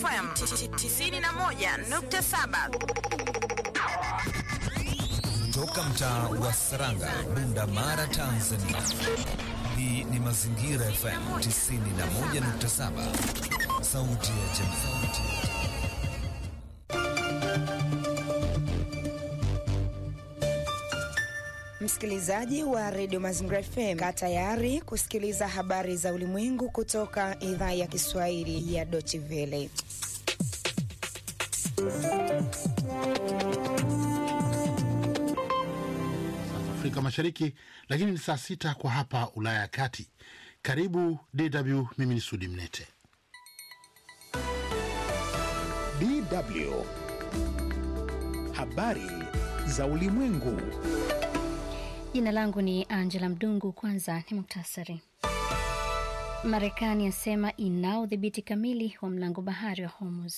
FM 91.7. Toka mtaa wa Saranga, Bunda Mara, Tanzania. Hii ni Mazingira FM 91.7, sauti ya jamii. Msikilizaji wa redio Mazingira FM, kaa tayari kusikiliza habari za ulimwengu kutoka idhaa ya Kiswahili ya Deutsche Welle. Afrika Mashariki, lakini ni saa sita kwa hapa Ulaya ya Kati. Karibu DW, mimi ni Sudi Mnete. DW habari za ulimwengu. Jina langu ni Angela Mdungu. Kwanza ni muktasari. Marekani yasema inao udhibiti kamili wa mlango bahari wa Hormuz.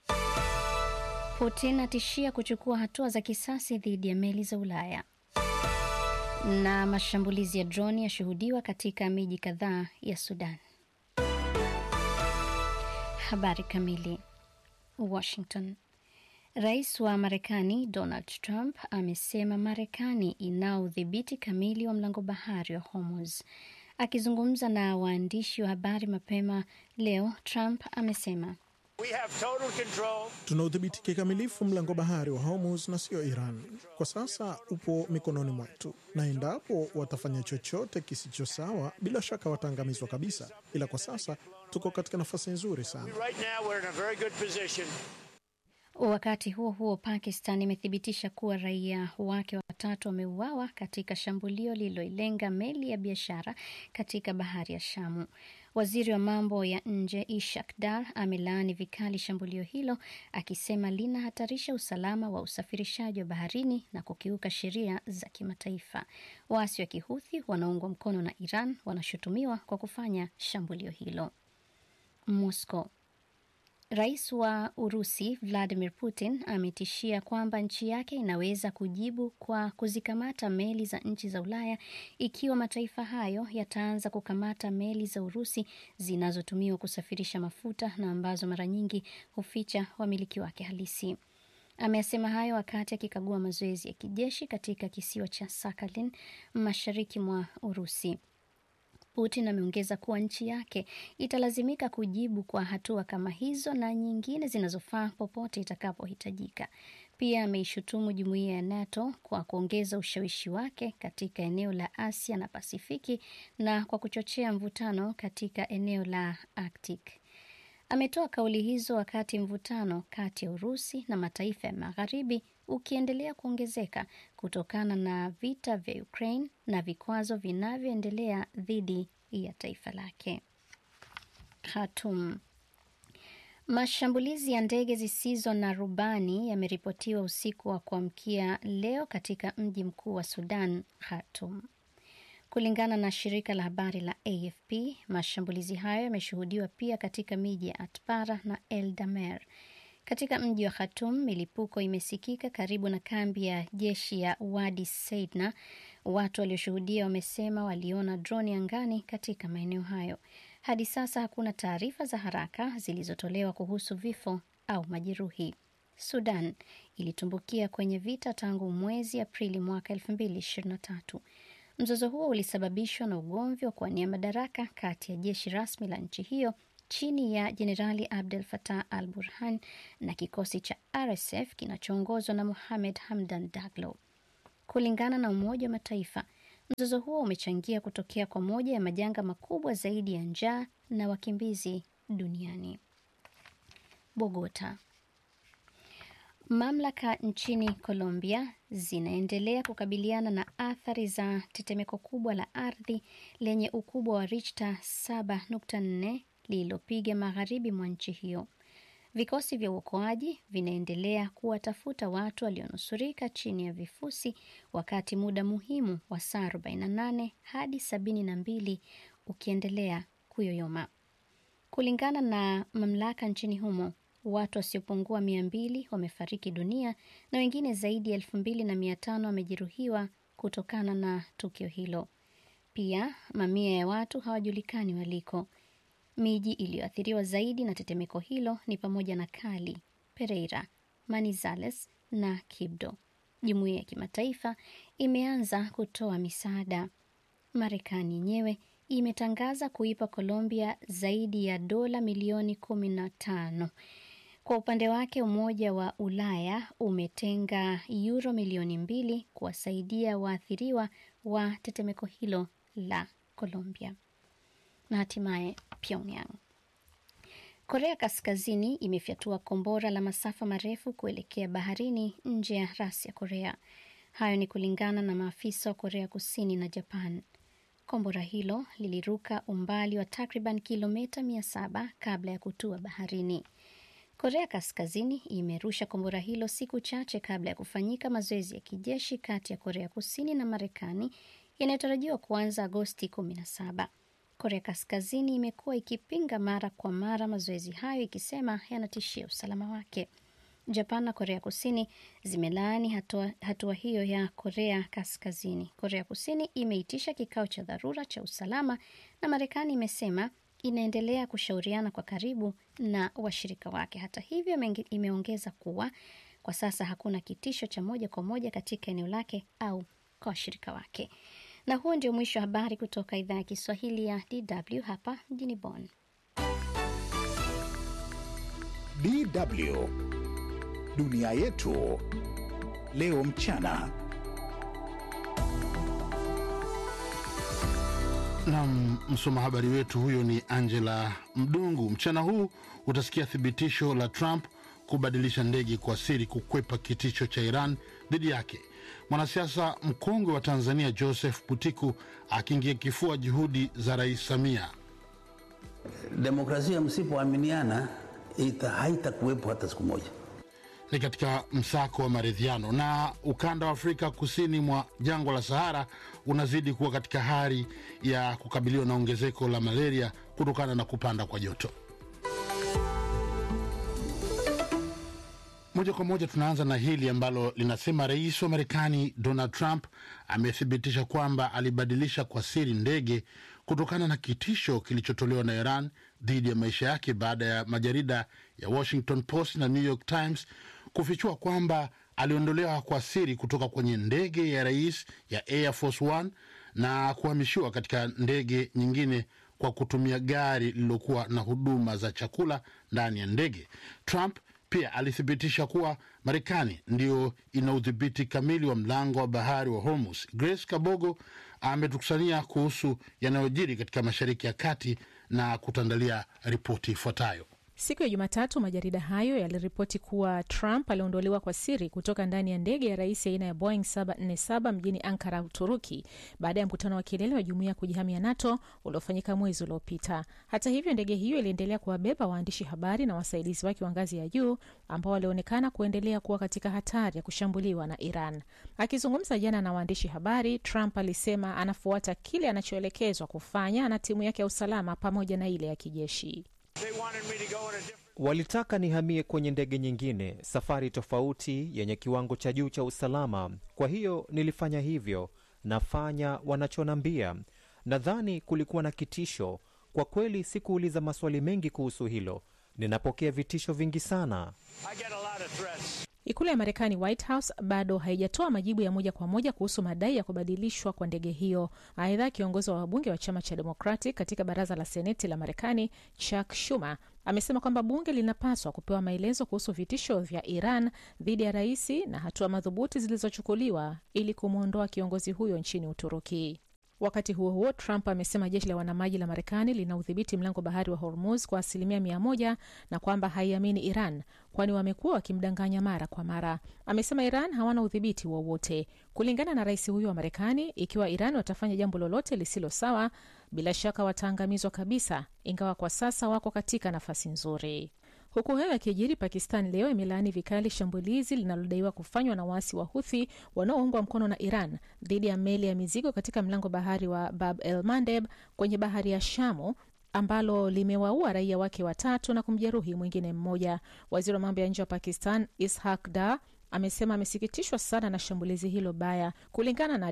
Putin atishia kuchukua hatua za kisasi dhidi ya meli za Ulaya. Na mashambulizi ya droni yashuhudiwa katika miji kadhaa ya Sudan. Habari kamili. Washington. Rais wa Marekani Donald Trump amesema Marekani inao udhibiti kamili wa mlango bahari wa Hormuz. Akizungumza na waandishi wa habari mapema leo, Trump amesema tuna udhibiti kikamilifu mlango bahari wa Hormuz na sio Iran. Kwa sasa upo mikononi mwetu, na endapo watafanya chochote kisicho sawa, bila shaka wataangamizwa kabisa, ila kwa sasa tuko katika nafasi nzuri sana. Wakati huo huo, Pakistan imethibitisha kuwa raia wake watatu wameuawa katika shambulio lililoilenga meli ya biashara katika bahari ya Shamu. Waziri wa mambo ya nje Ishak Dar amelaani vikali shambulio hilo akisema linahatarisha usalama wa usafirishaji wa baharini na kukiuka sheria za kimataifa. Waasi wa Kihuthi wanaungwa mkono na Iran wanashutumiwa kwa kufanya shambulio hilo. Moscow Rais wa Urusi Vladimir Putin ametishia kwamba nchi yake inaweza kujibu kwa kuzikamata meli za nchi za Ulaya ikiwa mataifa hayo yataanza kukamata meli za Urusi zinazotumiwa kusafirisha mafuta na ambazo mara nyingi huficha wamiliki wake halisi. Amesema hayo wakati akikagua mazoezi ya kijeshi katika kisiwa cha Sakhalin mashariki mwa Urusi. Putin ameongeza kuwa nchi yake italazimika kujibu kwa hatua kama hizo na nyingine zinazofaa popote itakapohitajika. Pia ameishutumu jumuiya ya NATO kwa kuongeza ushawishi wake katika eneo la Asia na Pasifiki na kwa kuchochea mvutano katika eneo la Arctic. Ametoa kauli hizo wakati mvutano kati ya Urusi na mataifa ya Magharibi ukiendelea kuongezeka kutokana na vita vya Ukraine na vikwazo vinavyoendelea dhidi ya taifa lake. Khartoum. Mashambulizi ya ndege zisizo na rubani yameripotiwa usiku wa kuamkia leo katika mji mkuu wa Sudan, Khartoum. Kulingana na shirika la habari la AFP, mashambulizi hayo yameshuhudiwa pia katika miji ya Atbara na El Damer. Katika mji wa Khartoum, milipuko imesikika karibu na kambi ya jeshi ya Wadi Seidna. Watu walioshuhudia wamesema waliona droni angani katika maeneo hayo. Hadi sasa hakuna taarifa za haraka zilizotolewa kuhusu vifo au majeruhi. Sudan ilitumbukia kwenye vita tangu mwezi Aprili mwaka 2023. Mzozo huo ulisababishwa na ugomvi wa kuwania madaraka kati ya jeshi rasmi la nchi hiyo chini ya Jenerali Abdel Fattah al Burhan na kikosi cha RSF kinachoongozwa na Mohamed Hamdan Daglo. Kulingana na Umoja wa Mataifa, mzozo huo umechangia kutokea kwa moja ya majanga makubwa zaidi ya njaa na wakimbizi duniani. Bogota. Mamlaka nchini Colombia zinaendelea kukabiliana na athari za tetemeko kubwa la ardhi lenye ukubwa wa Richter 7.4 lililopiga magharibi mwa nchi hiyo. Vikosi vya uokoaji vinaendelea kuwatafuta watu walionusurika chini ya vifusi, wakati muda muhimu wa saa 48 hadi 72 ukiendelea kuyoyoma. Kulingana na mamlaka nchini humo, watu wasiopungua mia mbili wamefariki dunia na wengine zaidi ya elfu mbili na mia tano wamejeruhiwa kutokana na tukio hilo. Pia mamia ya watu hawajulikani waliko. Miji iliyoathiriwa zaidi na tetemeko hilo ni pamoja na Kali, Pereira, Manizales na Kibdo. Jumuiya ya kimataifa imeanza kutoa misaada. Marekani yenyewe imetangaza kuipa Colombia zaidi ya dola milioni kumi na tano. Kwa upande wake, Umoja wa Ulaya umetenga yuro milioni mbili kuwasaidia waathiriwa wa tetemeko hilo la Colombia. Na hatimaye Pyongyang. Korea Kaskazini imefyatua kombora la masafa marefu kuelekea baharini nje ya rasi ya Korea. Hayo ni kulingana na maafisa wa Korea Kusini na Japan. Kombora hilo liliruka umbali wa takriban kilomita mia saba kabla ya kutua baharini. Korea Kaskazini imerusha kombora hilo siku chache kabla ya kufanyika mazoezi ya kijeshi kati ya Korea Kusini na Marekani yanayotarajiwa kuanza Agosti 17. Korea Kaskazini imekuwa ikipinga mara kwa mara mazoezi hayo ikisema yanatishia usalama wake. Japan na Korea Kusini zimelaani hatua, hatua hiyo ya Korea Kaskazini. Korea Kusini imeitisha kikao cha dharura cha usalama na Marekani imesema inaendelea kushauriana kwa karibu na washirika wake. Hata hivyo, imeongeza kuwa kwa sasa hakuna kitisho cha moja kwa moja katika eneo lake au kwa washirika wake. Na huo ndio mwisho wa habari kutoka idhaa ya Kiswahili ya DW hapa mjini Bonn. DW dunia yetu leo mchana. Nam msoma habari wetu huyo ni Angela Mdungu. Mchana huu utasikia thibitisho la Trump kubadilisha ndege kwa siri kukwepa kitisho cha Iran dhidi yake. Mwanasiasa mkongwe wa Tanzania Joseph Butiku akiingia kifua juhudi za Rais Samia. Demokrasia msipoaminiana haitakuwepo hata siku moja. Ni katika msako wa maridhiano. Na ukanda wa Afrika kusini mwa jangwa la Sahara unazidi kuwa katika hali ya kukabiliwa na ongezeko la malaria kutokana na kupanda kwa joto. Moja kwa moja tunaanza na hili ambalo linasema rais wa Marekani Donald Trump amethibitisha kwamba alibadilisha kwa siri ndege kutokana na kitisho kilichotolewa na Iran dhidi ya maisha yake baada ya majarida ya Washington Post na New York Times kufichua kwamba aliondolewa kwa siri kutoka kwenye ndege ya rais ya Air Force One na kuhamishiwa katika ndege nyingine kwa kutumia gari lililokuwa na huduma za chakula ndani ya ndege. Trump pia alithibitisha kuwa Marekani ndiyo ina udhibiti kamili wa mlango wa bahari wa Hormuz. Grace Kabogo ametukusania kuhusu yanayojiri katika Mashariki ya Kati na kutandalia ripoti ifuatayo. Siku ya Jumatatu, majarida hayo yaliripoti kuwa Trump aliondolewa kwa siri kutoka ndani ya ndege ya rais aina ya Boeing 747 mjini Ankara, Uturuki, baada ya mkutano wa kilele wa jumuiya ya kujihamia NATO uliofanyika mwezi uliopita. Hata hivyo, ndege hiyo iliendelea kuwabeba waandishi habari na wasaidizi wake wa ngazi ya juu ambao walionekana kuendelea kuwa katika hatari ya kushambuliwa na Iran. Akizungumza jana na waandishi habari, Trump alisema anafuata kile anachoelekezwa kufanya na timu yake ya usalama pamoja na ile ya kijeshi. Walitaka nihamie kwenye ndege nyingine, safari tofauti, yenye kiwango cha juu cha usalama. Kwa hiyo nilifanya hivyo, nafanya wanachonambia. Nadhani kulikuwa na kitisho. Kwa kweli sikuuliza maswali mengi kuhusu hilo. Ninapokea vitisho vingi sana. Ikulu ya Marekani, White House, bado haijatoa majibu ya moja kwa moja kuhusu madai ya kubadilishwa kwa ndege hiyo. Aidha, kiongozi wa wabunge wa chama cha Democratic katika baraza la seneti la Marekani, Chuck Schumer, amesema kwamba bunge linapaswa kupewa maelezo kuhusu vitisho vya Iran dhidi ya rais na hatua madhubuti zilizochukuliwa ili kumwondoa kiongozi huyo nchini Uturuki. Wakati huo huo, Trump amesema jeshi la wanamaji la Marekani lina udhibiti mlango bahari wa Hormuz kwa asilimia mia moja na kwamba haiamini Iran kwani wamekuwa wakimdanganya mara kwa mara. Amesema Iran hawana udhibiti wowote. Kulingana na rais huyo wa Marekani, ikiwa Iran watafanya jambo lolote lisilo sawa, bila shaka wataangamizwa kabisa, ingawa kwa sasa wako katika nafasi nzuri. Huku hayo yakijiri, Pakistan leo imelaani vikali shambulizi linalodaiwa kufanywa na waasi wa Huthi wanaoungwa mkono na Iran dhidi ya meli ya mizigo katika mlango bahari wa Bab el Mandeb kwenye bahari ya Shamu ambalo limewaua raia wake watatu na kumjeruhi mwingine mmoja. Waziri wa mambo ya nje wa Pakistan Ishaq Dar amesema amesikitishwa sana na shambulizi hilo baya. Kulingana na Dar,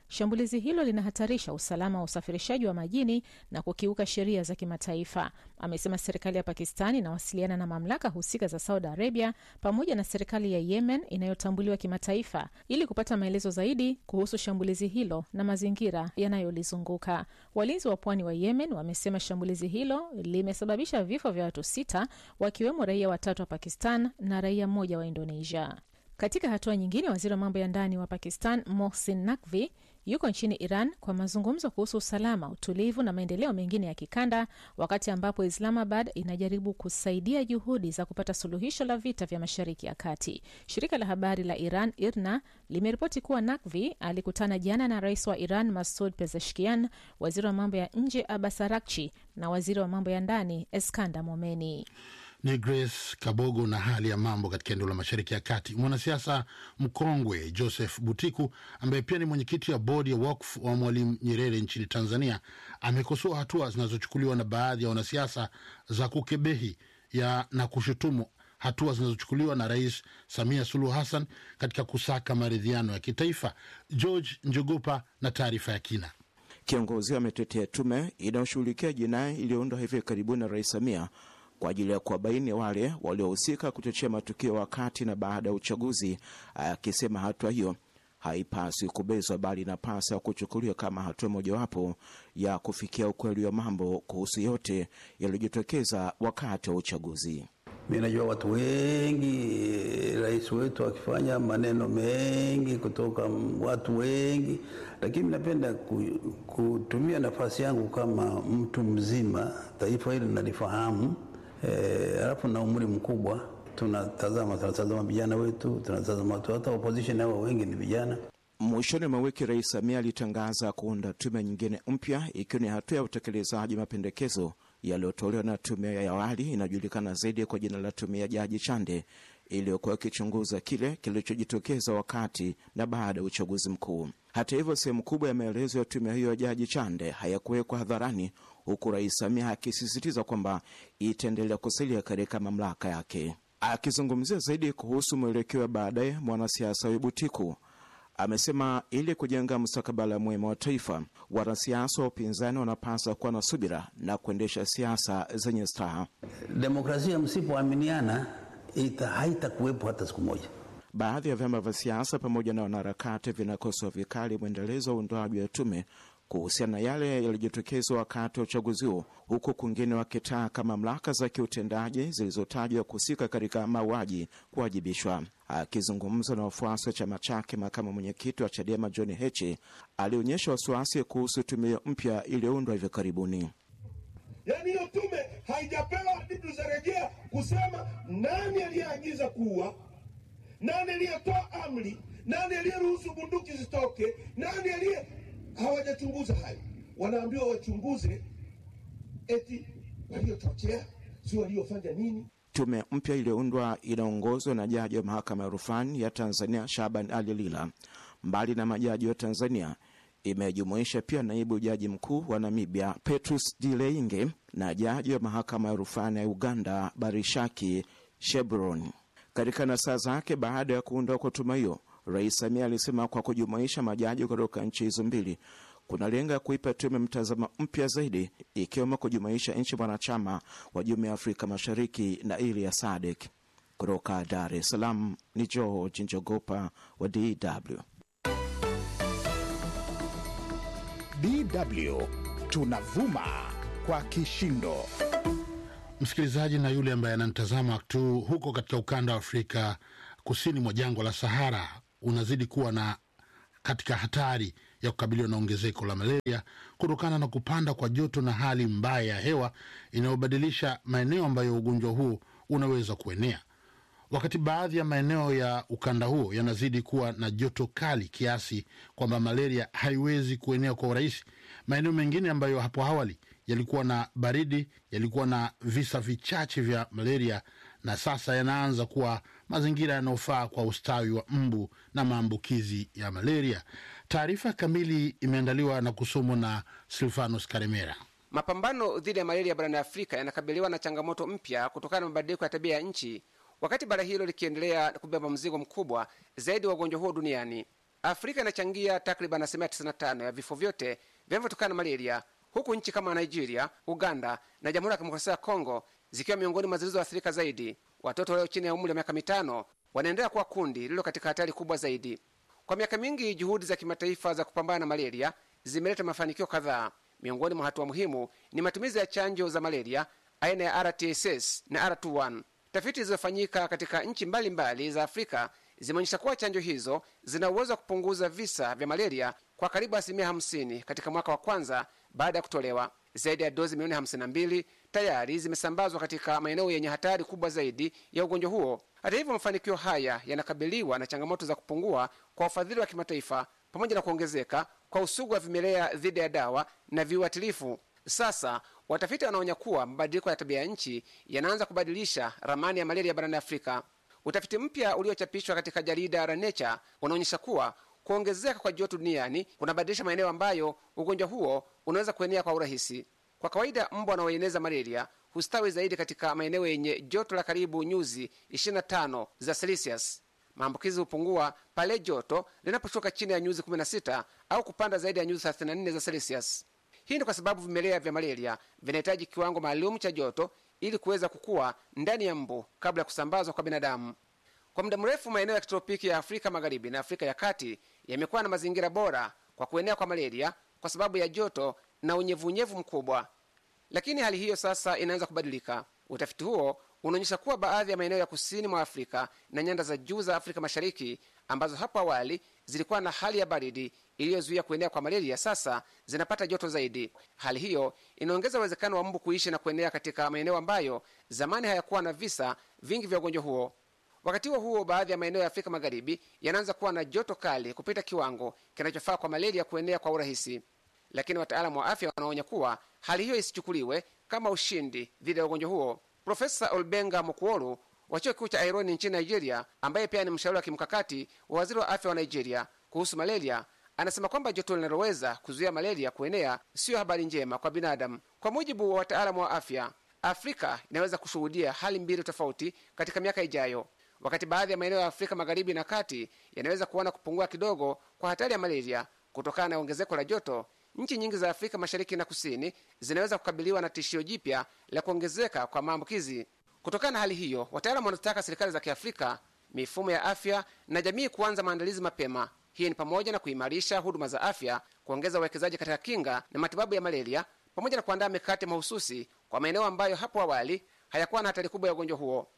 shambulizi hilo linahatarisha usalama wa usafirishaji wa majini na kukiuka sheria za kimataifa. Amesema serikali ya Pakistan inawasiliana na mamlaka husika za Saudi Arabia pamoja na serikali ya Yemen inayotambuliwa kimataifa ili kupata maelezo zaidi kuhusu shambulizi hilo na mazingira yanayolizunguka. Walinzi wa pwani wa Yemen wamesema shambulizi hilo limesababisha vifo vya watu sita, wakiwemo raia watatu wa Pakistan na raia mmoja wa Indonesia. Katika hatua nyingine, waziri wa mambo ya ndani wa Pakistan Mohsin Nakvi yuko nchini Iran kwa mazungumzo kuhusu usalama, utulivu na maendeleo mengine ya kikanda, wakati ambapo Islamabad inajaribu kusaidia juhudi za kupata suluhisho la vita vya Mashariki ya Kati. Shirika la habari la Iran IRNA limeripoti kuwa Nakvi alikutana jana na rais wa Iran Masud Pezeshkian, waziri wa mambo ya nje Abbas Araghchi na waziri wa mambo ya ndani Eskanda Momeni. Ni Grace Kabogo na hali ya mambo katika eneo la mashariki ya kati. Mwanasiasa mkongwe Joseph Butiku ambaye pia ni mwenyekiti wa bodi ya wakfu wa Mwalimu Nyerere nchini Tanzania amekosoa hatua zinazochukuliwa na baadhi ya wanasiasa za kukebehi ya na kushutumu hatua zinazochukuliwa na Rais Samia Suluhu Hassan katika kusaka maridhiano ya kitaifa. George Njogopa na taarifa ya kina. Kiongozi ametetea tume inayoshughulikia jinai iliyoundwa hivi karibuni na Rais Samia kwa ajili ya kuwabaini wale waliohusika kuchochea matukio wakati na baada ya uchaguzi, akisema hatua hiyo haipaswi kubezwa, bali inapaswa kuchukuliwa kama hatua mojawapo ya kufikia ukweli wa mambo kuhusu yote yaliyojitokeza wakati wa uchaguzi. Mi najua watu wengi, rais wetu akifanya maneno mengi kutoka watu wengi, lakini napenda kutumia nafasi yangu kama mtu mzima, taifa hili nalifahamu alafu e, na umri mkubwa, tunatazama tunatazama vijana wetu, tunatazama watu, hata opposition hao wengi ni vijana. Mwishoni mwa wiki Rais Samia alitangaza kuunda tume nyingine mpya, ikiwa ni hatua ya utekelezaji mapendekezo yaliyotolewa na tume ya awali inayojulikana zaidi kwa jina la tume ya Jaji Chande iliyokuwa ikichunguza kile kilichojitokeza wakati na baada ya uchaguzi mkuu. Hata hivyo, sehemu kubwa ya maelezo ya tume hiyo ya Jaji Chande hayakuwekwa hadharani, huku Rais Samia akisisitiza kwamba itaendelea kusalia katika mamlaka yake. Akizungumzia zaidi kuhusu mwelekeo wa baadaye, mwanasiasa wa Butiku amesema ili kujenga mustakabala mwema wa taifa, wanasiasa wa upinzani wanapaswa kuwa na subira na kuendesha siasa zenye staha. Demokrasia msipoaminiana ita haitakuwepo hata siku moja. Baadhi ya vyama vya siasa pamoja na wanaharakati vinakosoa vikali mwendelezo wa uundwaji wa tume kuhusiana na yale yaliyojitokeza wakati wa uchaguzi huo, huku kwingine wakitaka mamlaka za kiutendaji zilizotajwa kuhusika katika mauaji kuwajibishwa. Akizungumza na wafuasi wa chama chake, makamu mwenyekiti wa Chadema John Heche alionyesha wasiwasi kuhusu tume hiyo mpya iliyoundwa hivi karibuni. Yaani hiyo tume haijapewa hadidu za rejea kusema nani aliyeagiza kuua, nani aliyetoa amri, nani aliyeruhusu bunduki zitoke, nani aliye hawajachunguza hayo. Wanaambiwa wachunguze eti waliochochea, si waliofanya nini. Tume mpya iliyoundwa inaongozwa na jaji wa mahakama ya rufani ya Tanzania Shaban Ali Lila. Mbali na majaji wa Tanzania, imejumuisha pia naibu jaji mkuu wa Namibia Petrus Dileinge na jaji wa mahakama ya rufani ya Uganda Barishaki Shebron. Katika nasaa zake baada ya kuundwa kwa tume hiyo, Rais Samia alisema kwa kujumuisha majaji kutoka nchi hizo mbili kunalenga kuipa tume mtazamo mpya zaidi, ikiwemo kujumuisha nchi mwanachama wa Jumuiya ya Afrika Mashariki na ile ya SADC. Kutoka Dar es Salaam ni George Njogopa wa DW. DW tunavuma kwa kishindo. Msikilizaji na yule ambaye ananitazama tu huko katika ukanda wa Afrika kusini mwa jangwa la Sahara unazidi kuwa na katika hatari ya kukabiliwa na ongezeko la malaria kutokana na kupanda kwa joto na hali mbaya ya hewa inayobadilisha maeneo ambayo ugonjwa huo unaweza kuenea. Wakati baadhi ya maeneo ya ukanda huo yanazidi kuwa na joto kali kiasi kwamba malaria haiwezi kuenea kwa urahisi, maeneo mengine ambayo hapo awali yalikuwa na baridi yalikuwa na visa vichache vya malaria na sasa yanaanza kuwa mazingira yanayofaa kwa ustawi wa mbu na maambukizi ya malaria. Taarifa kamili imeandaliwa na kusomwa na Silvanus Karemera. Mapambano dhidi ya malaria barani Afrika yanakabiliwa na changamoto mpya kutokana na mabadiliko ya tabia ya nchi, wakati bara hilo likiendelea kubeba mzigo mkubwa zaidi wa ugonjwa huo duniani. Afrika inachangia takriban asilimia 95 ya vifo vyote vinavyotokana na malaria, huku nchi kama Nigeria, Uganda na Jamhuri ya Kidemokrasia ya Kongo zikiwa miongoni mwa zilizoathirika zaidi. Watoto walio chini ya umri wa miaka mitano wanaendelea kuwa kundi lililo katika hatari kubwa zaidi. Kwa miaka mingi, juhudi za kimataifa za kupambana na malaria zimeleta mafanikio kadhaa. Miongoni mwa hatua muhimu ni matumizi ya chanjo za malaria aina ya RTSS na R21. Tafiti zilizofanyika katika nchi mbalimbali za Afrika zimeonyesha kuwa chanjo hizo zina uwezo wa kupunguza visa vya malaria kwa karibu asilimia 50 katika mwaka wa kwanza baada ya kutolewa. Zaidi ya dozi milioni 52 tayari zimesambazwa katika maeneo yenye hatari kubwa zaidi ya ugonjwa huo. Hata hivyo, mafanikio haya yanakabiliwa na changamoto za kupungua kwa ufadhili wa kimataifa pamoja na kuongezeka kwa usugu wa vimelea dhidi ya dawa na viuatilifu. Sasa watafiti wanaonya kuwa mabadiliko ya tabia ya nchi yanaanza kubadilisha ramani ya malaria barani Afrika. Utafiti mpya uliochapishwa katika jarida la Nature unaonyesha kuwa kuongezeka kwa joto duniani kunabadilisha maeneo ambayo ugonjwa huo unaweza kuenea kwa urahisi. Kwa kawaida, mbwa wanaoeneza malaria hustawi zaidi katika maeneo yenye joto la karibu nyuzi 25 za Celsius. Maambukizi hupungua pale joto linaposhuka chini ya nyuzi 16 au kupanda zaidi ya nyuzi 34 za Celsius. Hii ni kwa sababu vimelea vya malaria vinahitaji kiwango maalum cha joto ili kuweza kukua ndani ya mbu kabla ya kusambazwa kwa binadamu. Kwa muda mrefu, maeneo ya kitropiki ya Afrika Magharibi na Afrika ya Kati yamekuwa na mazingira bora kwa kuenea kwa malaria kwa sababu ya joto na unyevunyevu mkubwa, lakini hali hiyo sasa inaanza kubadilika. Utafiti huo unaonyesha kuwa baadhi ya maeneo ya kusini mwa Afrika na nyanda za juu za Afrika Mashariki ambazo hapo awali zilikuwa na hali ya baridi iliyozuia kuenea kwa malaria sasa zinapata joto zaidi. Hali hiyo inaongeza uwezekano wa mbu kuishi na kuenea katika maeneo ambayo zamani hayakuwa na visa vingi vya ugonjwa huo. Wakati huo huo, baadhi ya maeneo ya Afrika Magharibi yanaanza kuwa na joto kali kupita kiwango kinachofaa kwa malaria kuenea kwa urahisi, lakini wataalamu wa afya wanaonya kuwa hali hiyo isichukuliwe kama ushindi dhidi ya ugonjwa huo. Profesa Olbenga Mokuolu wa chuo kikuu cha Aironi nchini Nigeria, ambaye pia ni mshauri wa kimkakati wa waziri wa afya wa Nigeria kuhusu malaria, anasema kwamba joto linaloweza kuzuia malaria kuenea siyo habari njema kwa binadamu. Kwa mujibu wa wataalamu wa afya, Afrika inaweza kushuhudia hali mbili tofauti katika miaka ijayo. Wakati baadhi ya maeneo ya Afrika magharibi na kati yanaweza kuona kupungua kidogo kwa hatari ya malaria kutokana na ongezeko la joto, nchi nyingi za Afrika mashariki na kusini zinaweza kukabiliwa na tishio jipya la kuongezeka kwa maambukizi. Kutokana na hali hiyo, wataalamu wanazitaka serikali za Kiafrika, mifumo ya afya na jamii kuanza maandalizi mapema. Hii ni pamoja na kuimarisha huduma za afya, kuongeza uwekezaji katika kinga na matibabu ya malaria, pamoja na kuandaa mikakati mahususi kwa maeneo ambayo hapo awali hayakuwa na hatari kubwa ya ugonjwa huo.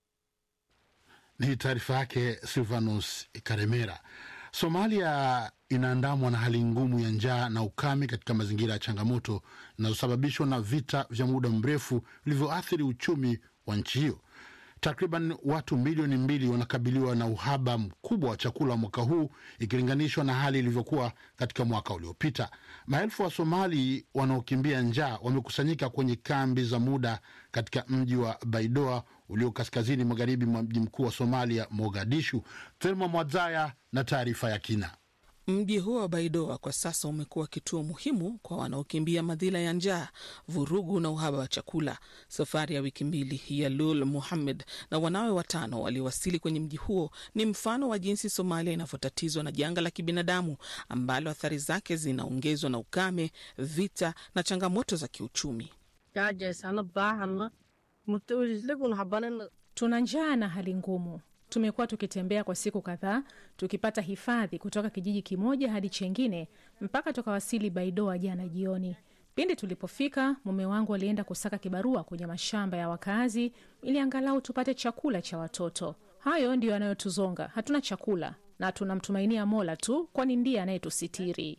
Ni taarifa yake Silvanus Karemera. Somalia inaandamwa na hali ngumu ya njaa na ukame katika mazingira ya changamoto zinazosababishwa na vita vya muda mrefu vilivyoathiri uchumi wa nchi hiyo. Takriban watu milioni mbili wanakabiliwa na uhaba mkubwa wa chakula mwaka huu ikilinganishwa na hali ilivyokuwa katika mwaka uliopita. Maelfu wa Somali wanaokimbia njaa wamekusanyika kwenye kambi za muda katika mji wa Baidoa ulio kaskazini magharibi mwa mji mkuu wa Somalia, Mogadishu. Thelma Mwadzaya na taarifa ya kina. Mji huo wa Baidoa kwa sasa umekuwa kituo muhimu kwa wanaokimbia madhila ya njaa, vurugu na uhaba wa chakula. Safari ya wiki mbili ya Lul Muhammed na wanawe watano waliowasili kwenye mji huo ni mfano wa jinsi Somalia inavyotatizwa na janga la kibinadamu ambalo athari zake zinaongezwa na ukame, vita na changamoto za kiuchumi. Tuna njaa na hali ngumu. Tumekuwa tukitembea kwa siku kadhaa tukipata hifadhi kutoka kijiji kimoja hadi chengine mpaka tukawasili Baidoa jana jioni. Pindi tulipofika, mume wangu alienda kusaka kibarua kwenye mashamba ya wakazi ili angalau tupate chakula cha watoto. Hayo ndiyo yanayotuzonga. Hatuna chakula na tunamtumainia Mola tu, kwani ndiye anayetusitiri.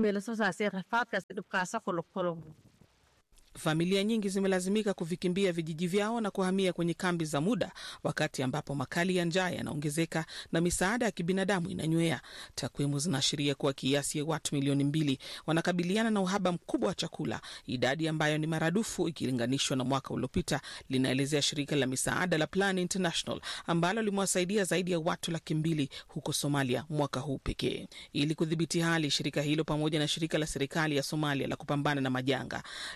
Familia nyingi zimelazimika kuvikimbia vijiji vyao na kuhamia kwenye kambi za muda, wakati ambapo makali ya njaa yanaongezeka na misaada ya kibinadamu inanywea. Takwimu zinaashiria kuwa kiasi ya watu milioni mbili wanakabiliana na uhaba mkubwa wa chakula, idadi ambayo ni maradufu ikilinganishwa na mwaka uliopita, linaelezea shirika la misaada la Plan International ambalo limewasaidia zaidi ya watu laki mbili huko Somalia mwaka huu pekee. Ili kudhibiti hali, shirika hilo pamoja na shirika la serikali ya Somalia la kupambana na majanga yanaitolea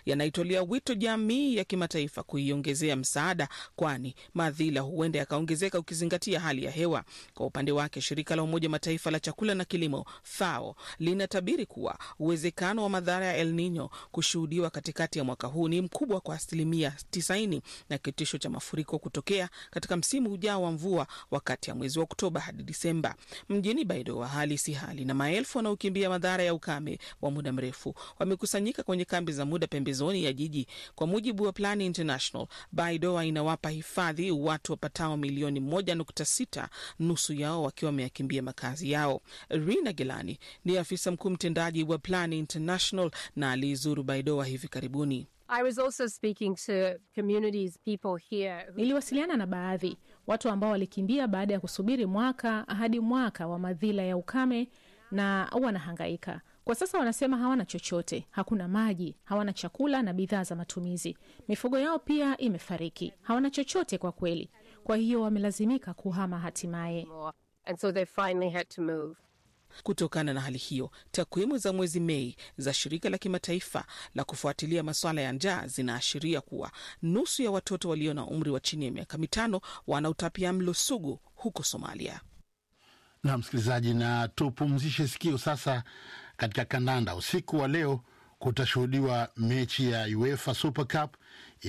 ametolea wito jamii ya kimataifa kuiongezea msaada, kwani madhila huenda yakaongezeka ukizingatia hali ya hewa. Kwa upande wake, shirika la Umoja Mataifa la chakula na kilimo FAO linatabiri kuwa uwezekano wa madhara ya El Nino kushuhudiwa katikati ya mwaka huu ni mkubwa kwa asilimia 90 na kitisho cha mafuriko kutokea katika msimu ujao wa mvua wakati ya mwezi wa Oktoba hadi Disemba. Mjini Baidoa hali si hali, na maelfu wanaokimbia madhara ya ukame wa muda mrefu wamekusanyika kwenye kambi za muda pembezoni ya jiji. Kwa mujibu wa Plan International, Baidoa inawapa hifadhi watu wapatao milioni 1.6, nusu yao wakiwa wameyakimbia makazi yao. Rina Gelani ni afisa mkuu mtendaji wa Plan International na aliizuru Baidoa hivi karibuni. I was also speaking to communities, people here who... Niliwasiliana na baadhi watu ambao walikimbia baada ya kusubiri mwaka hadi mwaka wa madhila ya ukame na wanahangaika kwa sasa. Wanasema hawana chochote, hakuna maji, hawana chakula na bidhaa za matumizi. Mifugo yao pia imefariki, hawana chochote kwa kweli. Kwa hiyo wamelazimika kuhama hatimaye. And so they finally had to move. Kutokana na hali hiyo, takwimu za mwezi Mei za shirika la kimataifa la kufuatilia masuala ya njaa zinaashiria kuwa nusu ya watoto walio na umri wa chini ya miaka mitano wana utapia mlo sugu huko Somalia. Na msikilizaji, na tupumzishe sikio sasa. Katika kandanda, usiku wa leo kutashuhudiwa mechi ya UEFA Super Cup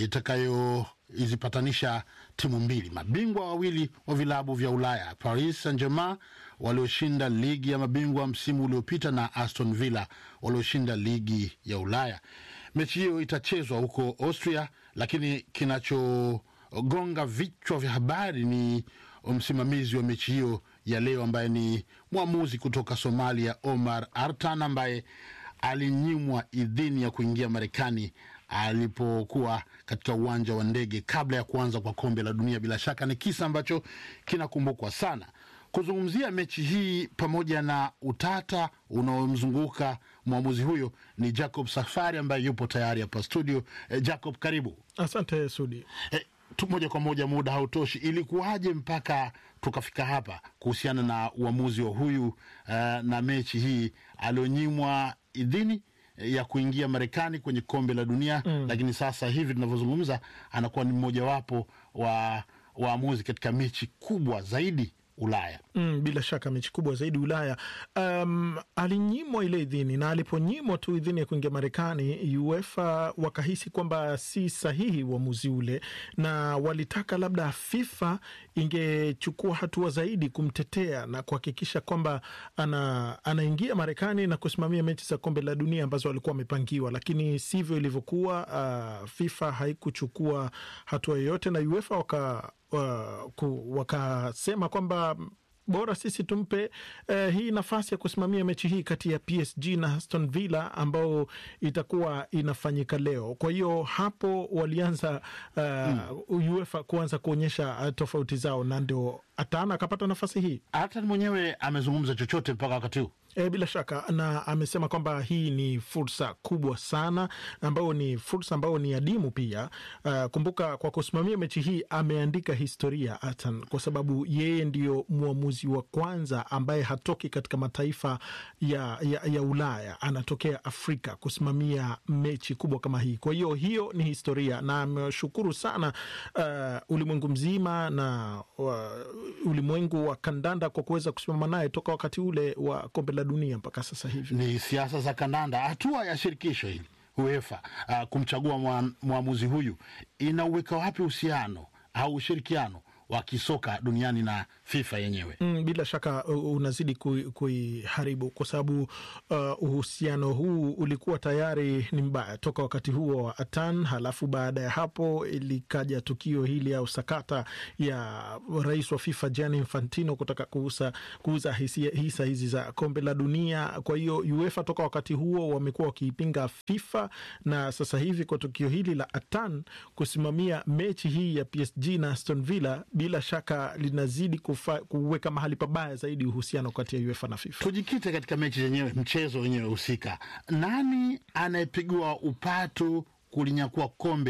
itakayozipatanisha timu mbili, mabingwa wawili wa vilabu vya Ulaya, Paris Saint Germain walioshinda ligi ya mabingwa msimu uliopita na Aston Villa walioshinda ligi ya Ulaya. Mechi hiyo itachezwa huko Austria, lakini kinachogonga vichwa vya habari ni msimamizi wa mechi hiyo ya leo ambaye ni mwamuzi kutoka Somalia, Omar Artan, ambaye alinyimwa idhini ya kuingia Marekani alipokuwa katika uwanja wa ndege kabla ya kuanza kwa kombe la dunia. Bila shaka ni kisa ambacho kinakumbukwa sana. Kuzungumzia mechi hii pamoja na utata unaomzunguka mwamuzi huyo ni Jacob Safari ambaye yupo tayari hapa studio. Eh, Jacob, karibu. Asante Sudi. Eh, tu moja kwa moja, muda hautoshi. Ilikuwaje mpaka tukafika hapa kuhusiana na uamuzi wa huyu uh, na mechi hii alionyimwa idhini ya kuingia Marekani kwenye kombe la dunia mm. Lakini sasa hivi tunavyozungumza anakuwa ni mmojawapo wa waamuzi katika mechi kubwa zaidi Ulaya. Mm, bila shaka mechi kubwa zaidi Ulaya. Um, alinyimwa ile idhini na aliponyimwa tu idhini ya kuingia Marekani, UEFA wakahisi kwamba si sahihi uamuzi ule, na walitaka labda FIFA ingechukua hatua zaidi kumtetea na kuhakikisha kwamba ana, anaingia Marekani na kusimamia mechi za kombe la dunia ambazo walikuwa wamepangiwa, lakini sivyo ilivyokuwa. Uh, FIFA haikuchukua hatua yoyote na UEFA waka wakasema kwamba bora sisi tumpe uh, hii nafasi ya kusimamia mechi hii kati ya PSG na Aston Villa ambao itakuwa inafanyika leo. Kwa hiyo hapo walianza uh, mm. UEFA kuanza kuonyesha uh, tofauti zao, na ndio Atana akapata nafasi hii. Hata mwenyewe amezungumza chochote mpaka wakati huu? E, bila shaka na amesema kwamba hii ni fursa kubwa sana ambayo ni fursa ambayo ni adimu pia. Uh, kumbuka kwa kusimamia mechi hii ameandika historia Atan, kwa sababu yeye ndiyo mwamuzi wa kwanza ambaye hatoki katika mataifa ya, ya, ya Ulaya, anatokea Afrika kusimamia mechi kubwa kama hii. Kwa hiyo hiyo ni historia na ameshukuru sana uh, ulimwengu mzima na uh, ulimwengu wa kandanda kwa kuweza kusimama naye toka wakati ule wa kombe la dunia mpaka sasa hivi. Ni siasa za kandanda. Hatua ya shirikisho hili UEFA uh, kumchagua mwamuzi huyu inauweka wapi uhusiano au ushirikiano wa kisoka duniani na FIFA yenyewe? Mm, bila shaka unazidi kuiharibu kwa sababu uh, uhusiano huu ulikuwa tayari ni mbaya toka wakati huo wa Atan. Halafu baada ya hapo likaja tukio hili au sakata ya rais wa FIFA Gianni Infantino kutaka kuuza, kuuza hisa, hisa hizi za kombe la dunia. Kwa hiyo UEFA toka wakati huo wamekuwa wakiipinga FIFA, na sasa hivi kwa tukio hili la Atan kusimamia mechi hii ya PSG na Aston Villa bila shaka linazidi kufa, kuweka mahali pabaya zaidi uhusiano kati ya UEFA na FIFA. Tujikite katika mechi zenyewe, mchezo wenyewe husika. Nani anayepigwa upatu kulinyakua kombe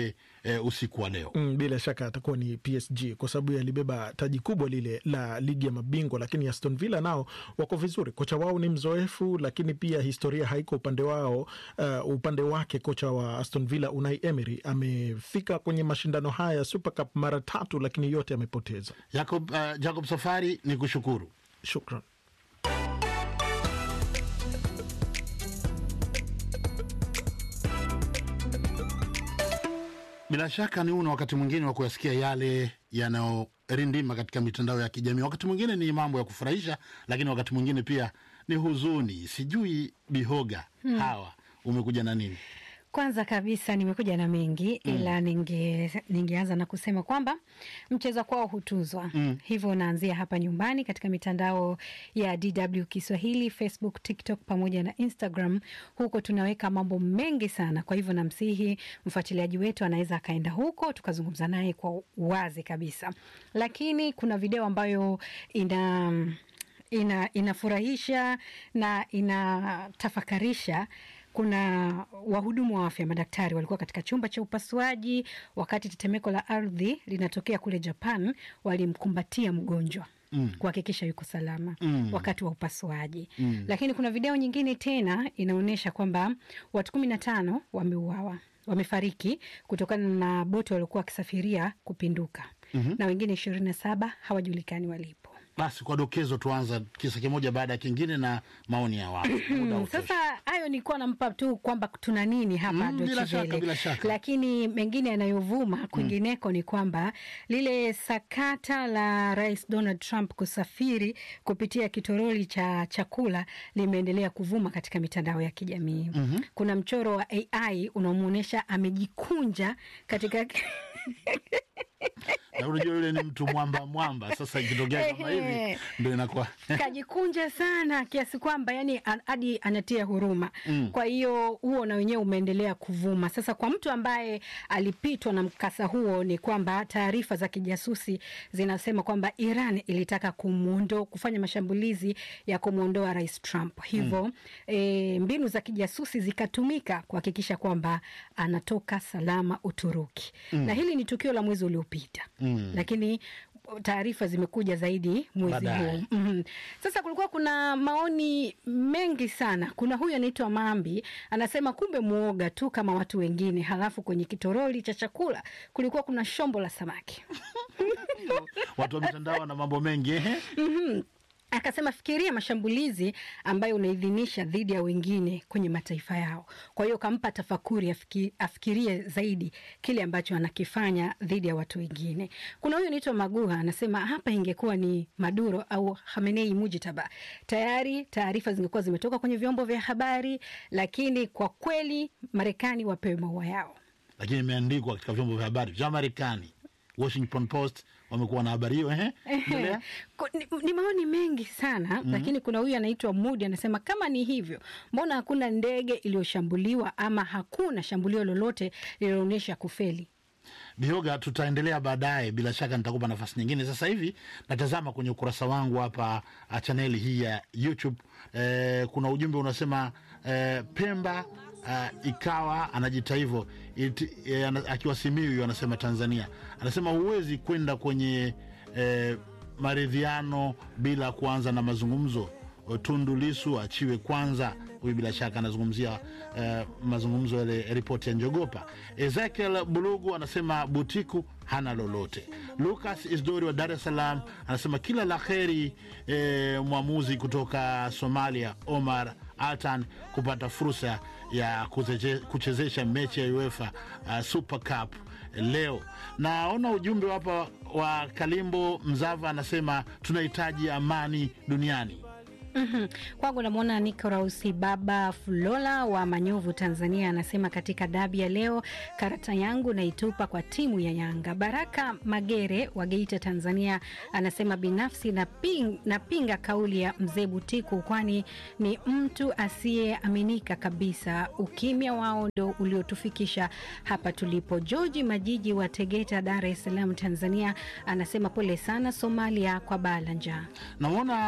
eh, usiku wa leo. Mm, bila shaka atakuwa ni PSG kwa sababu yalibeba taji kubwa lile la ligi ya mabingwa, lakini Aston Villa nao wako vizuri. Kocha wao ni mzoefu, lakini pia historia haiko upande wao. Uh, upande wake kocha wa Aston Villa Unai Emery amefika kwenye mashindano haya ya Super Cup mara tatu, lakini yote amepoteza. Jacob, uh, Jacob Safari ni kushukuru, shukran. Bila shaka ni una wakati mwingine wa kuyasikia yale yanayorindima katika mitandao ya kijamii. Wakati mwingine ni mambo ya kufurahisha, lakini wakati mwingine pia ni huzuni. Sijui Bihoga, Hmm. hawa umekuja na nini? Kwanza kabisa nimekuja na mengi Mm. ila ninge, ningeanza na kusema kwamba mcheza kwao hutuzwa Mm. hivyo naanzia hapa nyumbani katika mitandao ya DW Kiswahili, Facebook, TikTok pamoja na Instagram. Huko tunaweka mambo mengi sana, kwa hivyo namsihi mfuatiliaji wetu anaweza akaenda huko tukazungumza naye kwa uwazi kabisa, lakini kuna video ambayo ina ina inafurahisha na inatafakarisha. Kuna wahudumu wa afya, madaktari walikuwa katika chumba cha upasuaji wakati tetemeko la ardhi linatokea kule Japan. Walimkumbatia mgonjwa Mm. kuhakikisha yuko salama Mm. wakati wa upasuaji Mm. lakini kuna video nyingine tena inaonyesha kwamba watu kumi na tano wameuawa wamefariki kutokana na boti waliokuwa wakisafiria kupinduka Mhm. na wengine ishirini na saba hawajulikani walipo. Basi kwa dokezo, tuanza kisa kimoja baada ya kingine na maoni ya watu. Muda Hmm, utoshi. Sasa hayo nilikuwa nampa tu kwamba tuna nini hapa Mm, bila Deutsche shaka, Welle. bila shaka. Lakini mengine yanayovuma kwingineko ni kwamba lile sakata la Rais Donald Trump kusafiri kupitia kitoroli cha chakula limeendelea kuvuma katika mitandao ya kijamii. Mhm. Kuna mchoro wa AI unaomwonyesha amejikunja katika na unajua yule ni mtu mwamba mwamba. Sasa ikitokea kama hivi Ehe. ndo inakuwa kajikunja sana kiasi kwamba yani an- hadi anatia huruma Mm. kwa hiyo huo na wenyewe umeendelea kuvuma sasa kwa mtu ambaye alipitwa na mkasa huo ni kwamba taarifa za kijasusi zinasema kwamba iran ilitaka kumuondo kufanya mashambulizi ya kumwondoa rais trump hivyo Mm. e, mbinu za kijasusi zikatumika kuhakikisha kwamba anatoka salama uturuki Mm. na hili ni tukio la mwezi uliopita Mm. lakini taarifa zimekuja zaidi mwezi Baadaye. huu mm Sasa kulikuwa kuna maoni mengi sana. Kuna huyu anaitwa Mambi anasema kumbe muoga tu kama watu wengine, halafu kwenye kitoroli cha chakula kulikuwa kuna shombo la samaki watu wa mitandao na mambo mengi ehe. Mhm. Akasema fikiria mashambulizi ambayo unaidhinisha dhidi ya wengine kwenye mataifa yao. Kwa hiyo kampa tafakuri afiki, afikirie zaidi kile ambacho anakifanya dhidi ya watu wengine. Kuna huyu anaitwa Maguha anasema hapa ingekuwa ni Maduro au Khamenei Mujitaba, tayari taarifa zingekuwa zimetoka kwenye vyombo vya habari, lakini kwa kweli Marekani wapewe maua yao. lakini imeandikwa katika vyombo vya habari vya Marekani. Washington Post wamekuwa na habari hiyo ehe. Endelea. Ku- ni, ni maoni mengi sana Mhm. lakini kuna huyu anaitwa Mudi anasema kama ni hivyo, mbona hakuna ndege iliyoshambuliwa ama hakuna shambulio lolote lililoonyesha kufeli? Bioga, tutaendelea baadaye, bila shaka nitakupa nafasi nyingine. Sasa hivi natazama kwenye ukurasa wangu hapa ah, chaneli hii ya YouTube eh, kuna ujumbe unasema eh, Pemba ah, ikawa anajiita hivyo iti- eh, ana- akiwa Simiyu anasema Tanzania, anasema huwezi kwenda kwenye eh, maridhiano bila kuanza na mazungumzo. Tundu Lisu achiwe kwanza. Huyu bila shaka anazungumzia eh, mazungumzo yale ripoti ya Njogopa. Ezekiel Bulugu anasema Butiku hana lolote. Lucas Isdori wa Dar es Salaam anasema kila la heri eh, mwamuzi kutoka Somalia Omar Altan kupata fursa ya kuzeche- kuchezesha mechi ya UEFA uh, Super Cup leo. Naona ujumbe hapa wa Kalimbo Mzava anasema tunahitaji amani duniani. Mhm. Kwangu namwona Nikorausi Baba Fulola wa Manyovu, Tanzania, anasema katika dabi ya leo karata yangu naitupa kwa timu ya Yanga. Baraka Magere wa Geita, Tanzania, anasema binafsi naping, napinga kauli ya mzee Butiku, kwani ni mtu asiyeaminika kabisa. Ukimya wao ndo uliotufikisha hapa tulipo. George Majiji wa Tegeta, Dar es Salaam, Tanzania, anasema pole sana Somalia kwa baa la njaa. Namwona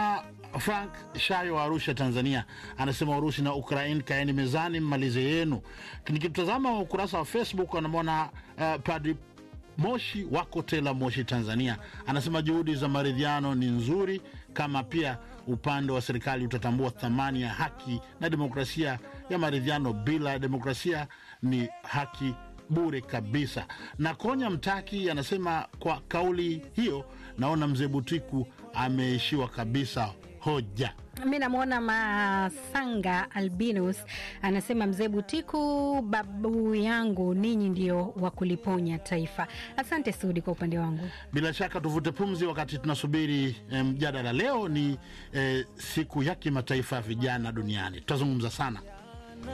Frank Shayo wa Arusha, Tanzania, anasema Urusi na Ukraine, kaeni mezani, mmalize yenu. Nikitazama ukurasa wa Facebook anamwona uh, Padri Moshi wako Tela, Moshi, Tanzania, anasema juhudi za maridhiano ni nzuri, kama pia upande wa serikali utatambua thamani ya haki na demokrasia ya maridhiano. Bila demokrasia ni haki bure kabisa. Na Konya Mtaki anasema kwa kauli hiyo, naona mzee Butiku ameishiwa kabisa hoja. Mi namwona Masanga Albinus anasema mzee Butiku, babu yangu, ninyi ndio wa kuliponya taifa. Asante Sudi kwa upande wangu. Bila shaka tuvute pumzi wakati tunasubiri mjadala. Leo ni eh, siku ya kimataifa ya vijana duniani, tutazungumza sana